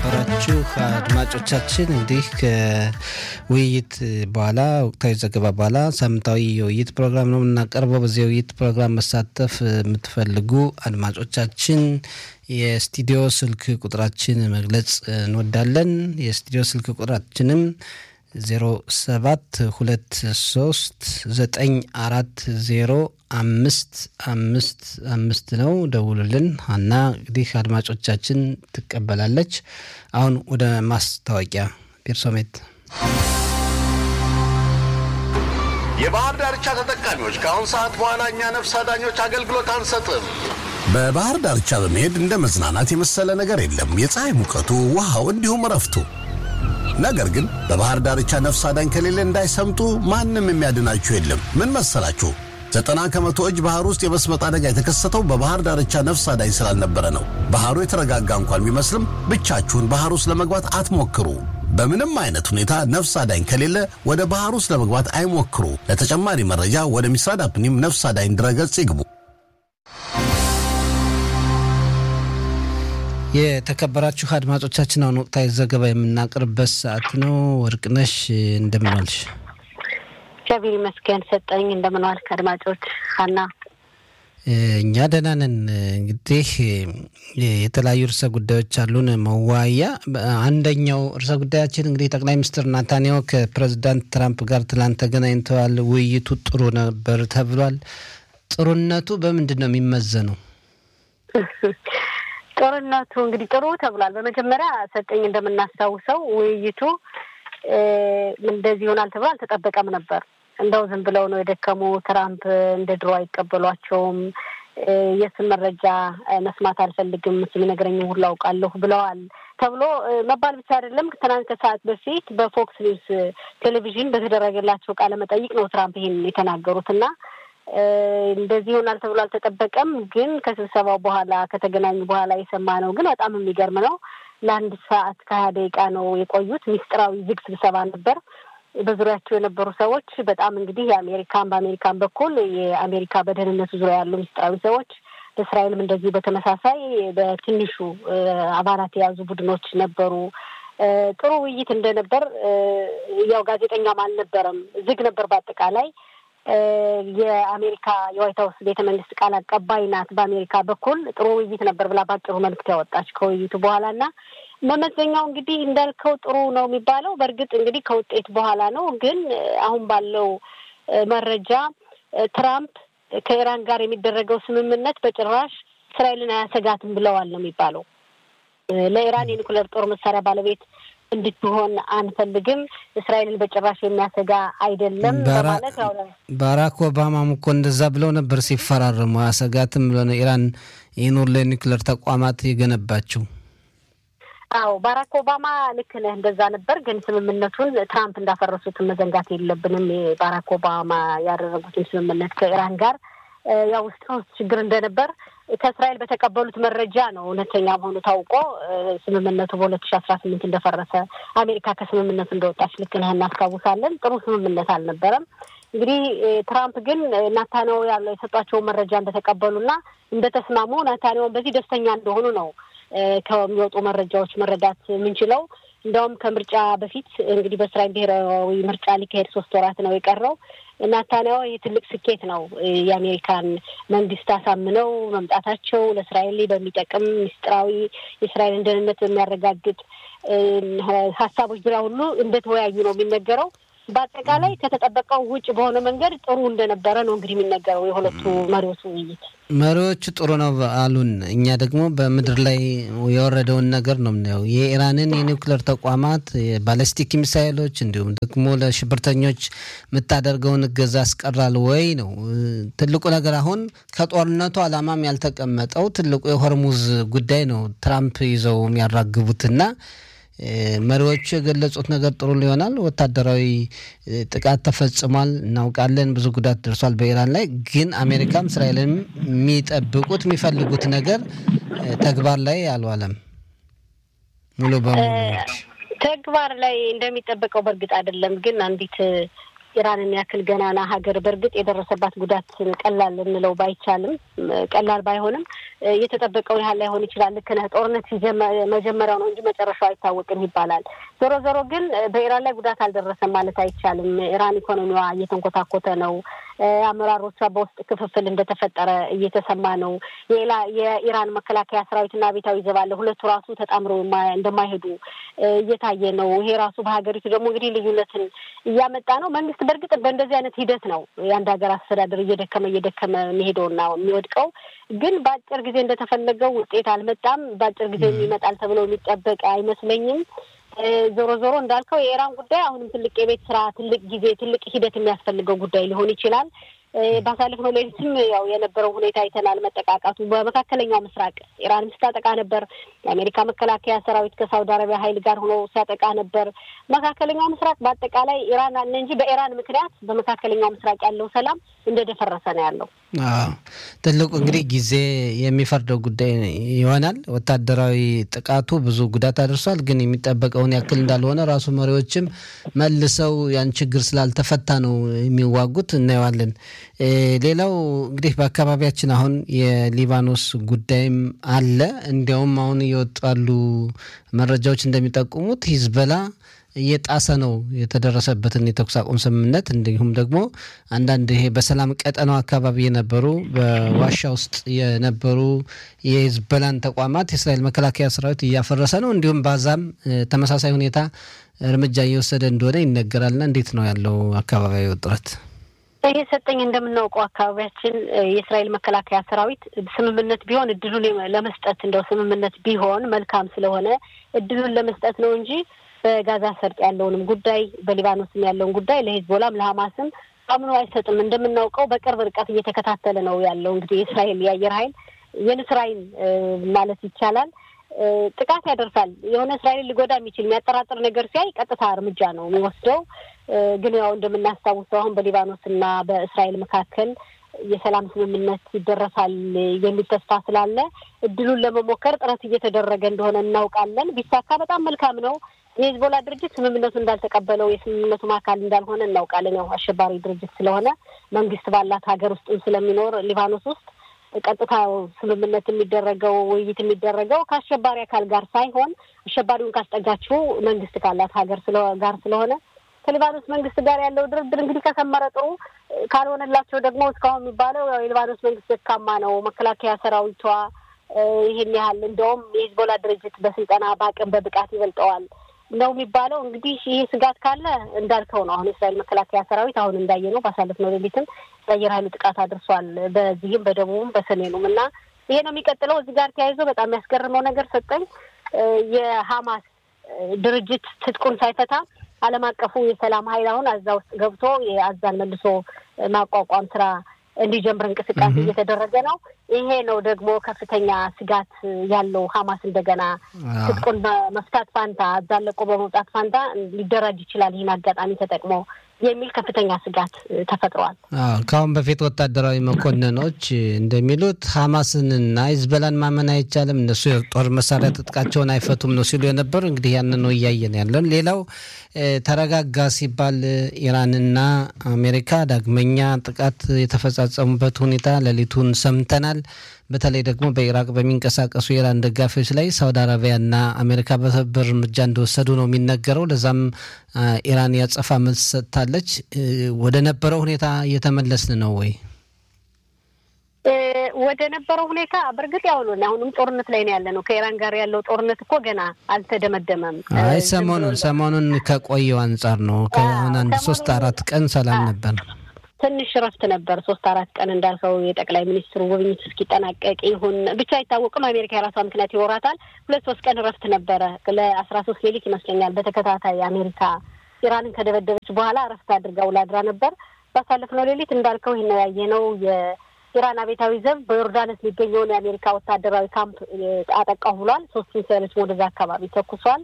የተከበራችሁ አድማጮቻችን እንዲህ ከውይይት በኋላ ወቅታዊ ዘገባ በኋላ ሳምንታዊ የውይይት ፕሮግራም ነው የምናቀርበው። በዚህ የውይይት ፕሮግራም መሳተፍ የምትፈልጉ አድማጮቻችን የስቱዲዮ ስልክ ቁጥራችን መግለጽ እንወዳለን። የስቱዲዮ ስልክ ቁጥራችንም 0723940555 አምስት አምስት አምስት ነው። ደውሉልን። ሀና እንግዲህ አድማጮቻችን ትቀበላለች። አሁን ወደ ማስታወቂያ ፔርሶሜት የባህር ዳርቻ ተጠቃሚዎች ከአሁን ሰዓት በኋላ እኛ ነፍስ አዳኞች አገልግሎት አንሰጥም። በባህር ዳርቻ በመሄድ እንደ መዝናናት የመሰለ ነገር የለም። የፀሐይ ሙቀቱ፣ ውሃው፣ እንዲሁም እረፍቱ። ነገር ግን በባህር ዳርቻ ነፍስ አዳኝ ከሌለ እንዳይሰምጡ ማንም የሚያድናችሁ የለም። ምን መሰላችሁ? ዘጠና ከመቶ እጅ ባህር ውስጥ የመስመጥ አደጋ የተከሰተው በባህር ዳርቻ ነፍስ አዳኝ ስላልነበረ ነው። ባህሩ የተረጋጋ እንኳን ቢመስልም ብቻችሁን ባህር ውስጥ ለመግባት አትሞክሩ። በምንም አይነት ሁኔታ ነፍስ አዳኝ ከሌለ ወደ ባህር ውስጥ ለመግባት አይሞክሩ። ለተጨማሪ መረጃ ወደ ሚስራድ አፕኒም ነፍስ አዳኝ ድረገጽ ይግቡ። የተከበራችሁ አድማጮቻችን አሁን ወቅታዊ ዘገባ የምናቀርብበት ሰዓት ነው። ወርቅነሽ እንደምንዋልሽ? እግዚአብሔር ይመስገን ሰጠኝ። እንደምንዋልክ አድማጮች ሀና እኛ ደህና ነን። እንግዲህ የተለያዩ ርዕሰ ጉዳዮች አሉን መዋያ። አንደኛው ርዕሰ ጉዳያችን እንግዲህ ጠቅላይ ሚኒስትር ናታንያሁ ከፕሬዚዳንት ትራምፕ ጋር ትላንት ተገናኝተዋል። ውይይቱ ጥሩ ነበር ተብሏል። ጥሩነቱ በምንድን ነው የሚመዘነው? ጦርነቱ እንግዲህ ጥሩ ተብሏል። በመጀመሪያ ሰጠኝ እንደምናስታውሰው ውይይቱ እንደዚህ ይሆናል ተብሎ አልተጠበቀም ነበር። እንደው ዝም ብለው ነው የደከሙ። ትራምፕ እንደ ድሮ አይቀበሏቸውም። የእሱን መረጃ መስማት አልፈልግም፣ እሱ የሚነግረኝ ሁሉ አውቃለሁ ብለዋል ተብሎ መባል ብቻ አይደለም። ትናንት ከሰዓት በፊት በፎክስ ኒውስ ቴሌቪዥን በተደረገላቸው ቃለ መጠይቅ ነው ትራምፕ ይሄን የተናገሩት እና እንደዚህ ይሆናል ተብሎ አልተጠበቀም። ግን ከስብሰባው በኋላ ከተገናኙ በኋላ የሰማነው ግን በጣም የሚገርም ነው። ለአንድ ሰዓት ከሀያ ደቂቃ ነው የቆዩት። ሚስጥራዊ ዝግ ስብሰባ ነበር። በዙሪያቸው የነበሩ ሰዎች በጣም እንግዲህ የአሜሪካን በአሜሪካን በኩል የአሜሪካ በደህንነቱ ዙሪያ ያሉ ሚስጥራዊ ሰዎች በእስራኤልም እንደዚሁ በተመሳሳይ በትንሹ አባላት የያዙ ቡድኖች ነበሩ። ጥሩ ውይይት እንደነበር ያው ጋዜጠኛም አልነበረም፣ ዝግ ነበር በአጠቃላይ የአሜሪካ የዋይት ሀውስ ቤተ መንግስት ቃል አቀባይ ናት። በአሜሪካ በኩል ጥሩ ውይይት ነበር ብላ ባጭሩ መልዕክት ያወጣች ከውይይቱ በኋላ እና መመዘኛው እንግዲህ እንዳልከው ጥሩ ነው የሚባለው በእርግጥ እንግዲህ ከውጤት በኋላ ነው። ግን አሁን ባለው መረጃ ትራምፕ ከኢራን ጋር የሚደረገው ስምምነት በጭራሽ እስራኤልን አያሰጋትም ብለዋል ነው የሚባለው። ለኢራን የኒኩሌር ጦር መሳሪያ ባለቤት እንድትሆን አንፈልግም፣ እስራኤልን በጭራሽ የሚያሰጋ አይደለም በማለት ያው ባራክ ኦባማም እኮ እንደዛ ብለው ነበር ሲፈራረሙ። አያሰጋትም ብሎ ነው ኢራን ይህን ሁሉ የኒውክሌር ተቋማት የገነባችው። አዎ ባራክ ኦባማ ልክ ነህ፣ እንደዛ ነበር። ግን ስምምነቱን ትራምፕ እንዳፈረሱት መዘንጋት የለብንም። የባራክ ኦባማ ያደረጉትን ስምምነት ከኢራን ጋር ያው ውስጥ ውስጥ ችግር እንደነበር ከእስራኤል በተቀበሉት መረጃ ነው እውነተኛ መሆኑ ታውቆ ስምምነቱ በሁለት ሺ አስራ ስምንት እንደፈረሰ አሜሪካ ከስምምነቱ እንደወጣች ልክ ነህ እናስታውሳለን። ጥሩ ስምምነት አልነበረም። እንግዲህ ትራምፕ ግን ናታንያሁ ያለው የሰጧቸውን መረጃ እንደተቀበሉና እንደተስማሙ ናታንያሁን በዚህ ደስተኛ እንደሆኑ ነው ከሚወጡ መረጃዎች መረዳት የምንችለው። እንደውም ከምርጫ በፊት እንግዲህ በእስራኤል ብሔራዊ ምርጫ ሊካሄድ ሶስት ወራት ነው የቀረው። ናታንያሁ ይህ ትልቅ ስኬት ነው። የአሜሪካን መንግስት አሳምነው መምጣታቸው ለእስራኤል በሚጠቅም ምስጢራዊ የእስራኤልን ደህንነት በሚያረጋግጥ ሀሳቦች ዙሪያ ሁሉ እንደተወያዩ ነው የሚነገረው። በአጠቃላይ ከተጠበቀው ውጭ በሆነ መንገድ ጥሩ እንደነበረ ነው እንግዲህ የሚነገረው የሁለቱ መሪዎች ውይይት። መሪዎቹ ጥሩ ነው አሉን። እኛ ደግሞ በምድር ላይ የወረደውን ነገር ነው የምናየው። የኢራንን የኒውክሌር ተቋማት የባለስቲክ ሚሳይሎች፣ እንዲሁም ደግሞ ለሽብርተኞች የምታደርገውን እገዛ ያስቀራል ወይ ነው ትልቁ ነገር። አሁን ከጦርነቱ ዓላማም ያልተቀመጠው ትልቁ የሆርሙዝ ጉዳይ ነው ትራምፕ ይዘው የሚያራግቡትና መሪዎቹ የገለጹት ነገር ጥሩ ሊሆናል። ወታደራዊ ጥቃት ተፈጽሟል እናውቃለን፣ ብዙ ጉዳት ደርሷል በኢራን ላይ ግን አሜሪካም እስራኤልንም የሚጠብቁት የሚፈልጉት ነገር ተግባር ላይ አልዋለም። ሙሉ በሙሉ ተግባር ላይ እንደሚጠበቀው በእርግጥ አይደለም። ግን አንዲት ኢራንን ያክል ገናና ሀገር በእርግጥ የደረሰባት ጉዳት ቀላል እንለው ባይቻልም ቀላል ባይሆንም የተጠበቀውን ያህል ላይሆን ይችላል። ልክ ነህ። ጦርነት መጀመሪያው ነው እንጂ መጨረሻው አይታወቅም ይባላል። ዞሮ ዞሮ ግን በኢራን ላይ ጉዳት አልደረሰም ማለት አይቻልም። ኢራን ኢኮኖሚዋ እየተንኮታኮተ ነው። አመራሮቿ በውስጥ ክፍፍል እንደተፈጠረ እየተሰማ ነው። የኢራን መከላከያ ሰራዊትና አብዮታዊ ዘብ አለ። ሁለቱ ራሱ ተጣምረው እንደማይሄዱ እየታየ ነው። ይሄ ራሱ በሀገሪቱ ደግሞ እንግዲህ ልዩነትን እያመጣ ነው። መንግስት በእርግጥ በእንደዚህ አይነት ሂደት ነው የአንድ ሀገር አስተዳደር እየደከመ እየደከመ የሚሄደውና የሚወድቀው። ግን በአጭር ጊዜ እንደተፈለገው ውጤት አልመጣም። በአጭር ጊዜ የሚመጣል ተብሎ የሚጠበቅ አይመስለኝም። ዞሮ ዞሮ እንዳልከው የኢራን ጉዳይ አሁንም ትልቅ የቤት ስራ፣ ትልቅ ጊዜ፣ ትልቅ ሂደት የሚያስፈልገው ጉዳይ ሊሆን ይችላል። ባሳለፍነው ሌሊትም ያው የነበረው ሁኔታ አይተናል። መጠቃቃቱ በመካከለኛው ምስራቅ ኢራንም ስታጠቃ ነበር። የአሜሪካ መከላከያ ሰራዊት ከሳውዲ አረቢያ ኃይል ጋር ሆኖ ሲያጠቃ ነበር። መካከለኛው ምስራቅ በአጠቃላይ ኢራን አለ እንጂ በኢራን ምክንያት በመካከለኛው ምስራቅ ያለው ሰላም እንደደፈረሰ ነው ያለው። ትልቁ እንግዲህ ጊዜ የሚፈርደው ጉዳይ ይሆናል። ወታደራዊ ጥቃቱ ብዙ ጉዳት አድርሷል፣ ግን የሚጠበቀውን ያክል እንዳልሆነ ራሱ መሪዎችም መልሰው ያን ችግር ስላልተፈታ ነው የሚዋጉት። እናየዋለን። ሌላው እንግዲህ በአካባቢያችን አሁን የሊባኖስ ጉዳይም አለ። እንዲያውም አሁን እየወጡ ያሉ መረጃዎች እንደሚጠቁሙት ሂዝበላ እየጣሰ ነው የተደረሰበትን የተኩስ አቁም ስምምነት እንዲሁም ደግሞ አንዳንድ ይሄ በሰላም ቀጠናው አካባቢ የነበሩ በዋሻ ውስጥ የነበሩ የሂዝበላን ተቋማት የእስራኤል መከላከያ ሰራዊት እያፈረሰ ነው። እንዲሁም ባዛም ተመሳሳይ ሁኔታ እርምጃ እየወሰደ እንደሆነ ይነገራልና እንዴት ነው ያለው አካባቢያዊ ውጥረት? ይሄ ሰጠኝ እንደምናውቀው አካባቢያችን የእስራኤል መከላከያ ሰራዊት ስምምነት ቢሆን እድሉን ለመስጠት እንደው ስምምነት ቢሆን መልካም ስለሆነ እድሉን ለመስጠት ነው እንጂ በጋዛ ሰርጥ ያለውንም ጉዳይ በሊባኖስም ያለውን ጉዳይ ለሂዝቦላም ለሀማስም አምኖ አይሰጥም። እንደምናውቀው በቅርብ ርቀት እየተከታተለ ነው ያለው። እንግዲህ የእስራኤል የአየር ኃይል የንስር ኃይል ማለት ይቻላል ጥቃት ያደርሳል። የሆነ እስራኤልን ሊጎዳ የሚችል የሚያጠራጥር ነገር ሲያይ ቀጥታ እርምጃ ነው የሚወስደው። ግን ያው እንደምናስታውሰው አሁን በሊባኖስ እና በእስራኤል መካከል የሰላም ስምምነት ይደረሳል የሚል ተስፋ ስላለ እድሉን ለመሞከር ጥረት እየተደረገ እንደሆነ እናውቃለን። ቢሳካ በጣም መልካም ነው። የሂዝቦላ ድርጅት ስምምነቱ እንዳልተቀበለው የስምምነቱም አካል እንዳልሆነ እናውቃለን። ያው አሸባሪ ድርጅት ስለሆነ መንግስት ባላት ሀገር ውስጥም ስለሚኖር ሊባኖስ ውስጥ ቀጥታ ስምምነት የሚደረገው ውይይት የሚደረገው ከአሸባሪ አካል ጋር ሳይሆን አሸባሪውን ካስጠጋችው መንግስት ካላት ሀገር ጋር ስለሆነ ከሊባኖስ መንግስት ጋር ያለው ድርድር እንግዲህ ከሰመረ ጥሩ፣ ካልሆነላቸው ደግሞ እስካሁን የሚባለው ያው የሊባኖስ መንግስት ደካማ ነው፣ መከላከያ ሰራዊቷ ይህን ያህል እንደውም የሂዝቦላ ድርጅት በስልጠና በአቅም በብቃት ይበልጠዋል ነው የሚባለው። እንግዲህ ይሄ ስጋት ካለ እንዳልከው ነው። አሁን የእስራኤል መከላከያ ሰራዊት አሁን እንዳየ ነው ባሳለፍነው ሌሊትም የአየር ኃይሉ ጥቃት አድርሷል፣ በዚህም በደቡብም በሰሜኑም እና ይሄ ነው የሚቀጥለው። እዚህ ጋር ተያይዞ በጣም የሚያስገርመው ነገር ሰጠኝ የሀማስ ድርጅት ትጥቁን ሳይፈታ ዓለም አቀፉ የሰላም ኃይል አሁን አዛ ውስጥ ገብቶ የአዛን መልሶ ማቋቋም ስራ እንዲጀምር እንቅስቃሴ እየተደረገ ነው። ይሄ ነው ደግሞ ከፍተኛ ስጋት ያለው ሀማስ እንደገና ትጥቁን በመፍታት ፋንታ አዛን ለቆ በመውጣት ፋንታ ሊደራጅ ይችላል ይህን አጋጣሚ ተጠቅሞ የሚል ከፍተኛ ስጋት ተፈጥሯል። ከአሁን በፊት ወታደራዊ መኮንኖች እንደሚሉት ሀማስንና ሂዝቦላን ማመን አይቻልም፣ እነሱ የጦር መሳሪያ ትጥቃቸውን አይፈቱም ነው ሲሉ የነበሩ እንግዲህ ያንን ነው እያየን ያለን። ሌላው ተረጋጋ ሲባል ኢራንና አሜሪካ ዳግመኛ ጥቃት የተፈጻጸሙበት ሁኔታ ሌሊቱን ሰምተናል። በተለይ ደግሞ በኢራቅ በሚንቀሳቀሱ የኢራን ደጋፊዎች ላይ ሳውዲ አረቢያና አሜሪካ በትብብር እርምጃ እንደወሰዱ ነው የሚነገረው። ለዛም ኢራን ያጸፋ መልስ ሰጥታለች። ወደ ነበረው ሁኔታ እየተመለስን ነው ወይ? ወደ ነበረው ሁኔታ በእርግጥ ያው ነው። አሁንም ጦርነት ላይ ነው ያለ ነው። ከኢራን ጋር ያለው ጦርነት እኮ ገና አልተደመደመም። አይ ሰሞኑን ሰሞኑን ከቆየው አንጻር ነው። ከአሁን አንድ ሶስት አራት ቀን ሰላም ነበር። ትንሽ እረፍት ነበር። ሶስት አራት ቀን እንዳልከው የጠቅላይ ሚኒስትሩ ጉብኝት እስኪጠናቀቅ ይሁን ብቻ አይታወቅም። አሜሪካ የራሷ ምክንያት ይኖራታል። ሁለት ሶስት ቀን እረፍት ነበረ። ለአስራ ሶስት ሌሊት ይመስለኛል በተከታታይ አሜሪካ ኢራንን ከደበደበች በኋላ እረፍት አድርጋ ውላ አድራ ነበር። ባሳለፍነው ሌሊት እንዳልከው ይህን ነው ያየነው። የኢራን አብዮታዊ ዘብ በዮርዳኖስ የሚገኘውን የአሜሪካ ወታደራዊ ካምፕ አጠቃሁ ብሏል። ሶስት ሚሳይሎች ወደዛ አካባቢ ተኩሷል።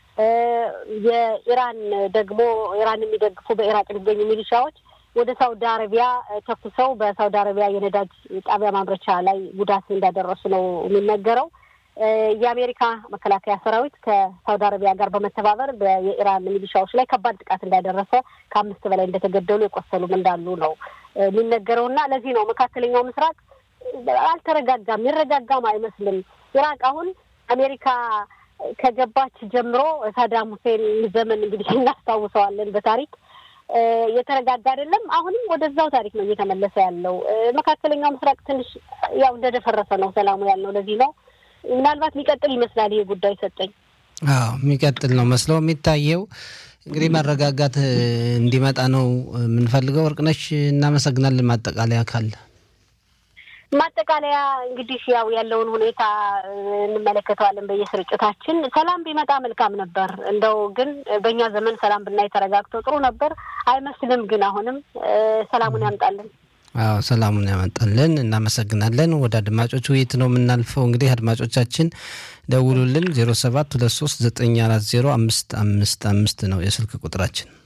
የኢራን ደግሞ ኢራን የሚደግፉ በኢራቅ የሚገኙ ሚሊሻዎች ወደ ሳውዲ አረቢያ ተኩሰው በሳውዲ አረቢያ የነዳጅ ጣቢያ ማምረቻ ላይ ጉዳት እንዳደረሱ ነው የሚነገረው። የአሜሪካ መከላከያ ሰራዊት ከሳውዲ አረቢያ ጋር በመተባበር የኢራን ሚሊሻዎች ላይ ከባድ ጥቃት እንዳደረሰ ከአምስት በላይ እንደተገደሉ የቆሰሉም እንዳሉ ነው የሚነገረው እና ለዚህ ነው መካከለኛው ምስራቅ አልተረጋጋም፣ ይረጋጋም አይመስልም። ኢራቅ አሁን አሜሪካ ከገባች ጀምሮ ሳዳም ሁሴን ዘመን እንግዲህ እናስታውሰዋለን በታሪክ የተረጋጋ አይደለም። አሁንም ወደዛው ታሪክ ነው እየተመለሰ ያለው። መካከለኛው ምስራቅ ትንሽ ያው እንደደፈረሰ ነው ሰላሙ ያልነው ለዚህ ነው። ምናልባት ሊቀጥል ይመስላል ይሄ ጉዳይ ሰጠኝ። አዎ የሚቀጥል ነው መስለው የሚታየው። እንግዲህ መረጋጋት እንዲመጣ ነው የምንፈልገው። ወርቅነሽ እናመሰግናለን። ማጠቃለያ ካለ ማጠቃለያ እንግዲህ ያው ያለውን ሁኔታ እንመለከተዋለን በየስርጭታችን። ሰላም ቢመጣ መልካም ነበር። እንደው ግን በእኛ ዘመን ሰላም ብናይ ተረጋግቶ ጥሩ ነበር አይመስልም። ግን አሁንም ሰላሙን ያምጣልን። አዎ ሰላሙን ያመጣልን። እናመሰግናለን። ወደ አድማጮች ውይይት ነው የምናልፈው። እንግዲህ አድማጮቻችን ደውሉልን። ዜሮ ሰባት ሁለት ሶስት ዘጠኝ አራት ዜሮ አምስት አምስት አምስት ነው የስልክ ቁጥራችን።